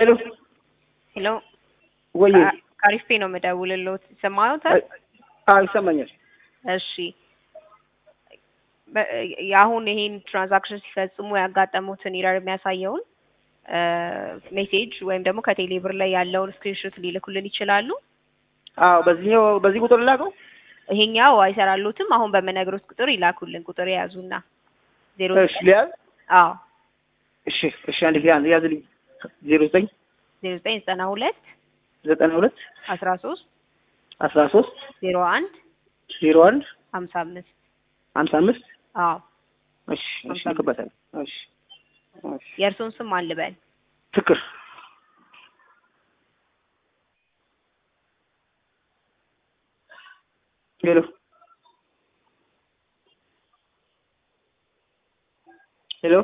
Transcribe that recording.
ሄሎ ሄሎ ወይ ካሪፌ ነው የምደውልልዎት። ይሰማዎታል? አዎ ይሰማኛል። እሺ በ- የአሁን ይሄን ትራንዛክሽን ሲፈጽሙ ያጋጠሙትን ኢረር የሚያሳየውን ሜሴጅ ወይም ደግሞ ከቴሌ ብር ላይ ያለውን ስክሪንሾት ሊልኩልን ይችላሉ። አዎ በዚህኛው በዚህ ቁጥር ላከው። ይሄኛው አይሰራሉትም። አሁን በምነግሮት ቁጥር ይላኩልን። ቁጥር የያዙና ዜሮ እሺ ሊያዝ አዎ እሺ እሺ አንድ ጊዜ አንድ ያዝልኝ። ዜሮ ዘጠኝ ዜሮ ዘጠኝ ዘጠና ሁለት ዘጠና ሁለት አስራ ሶስት አስራ ሶስት ዜሮ አንድ ዜሮ አንድ ሀምሳ አምስት ሀምሳ አምስት አዎ እሺ እሺ ልክበታል። እሺ እሺ የእርሱን ስም አንልበል። ትክር ሄሎ ሄሎ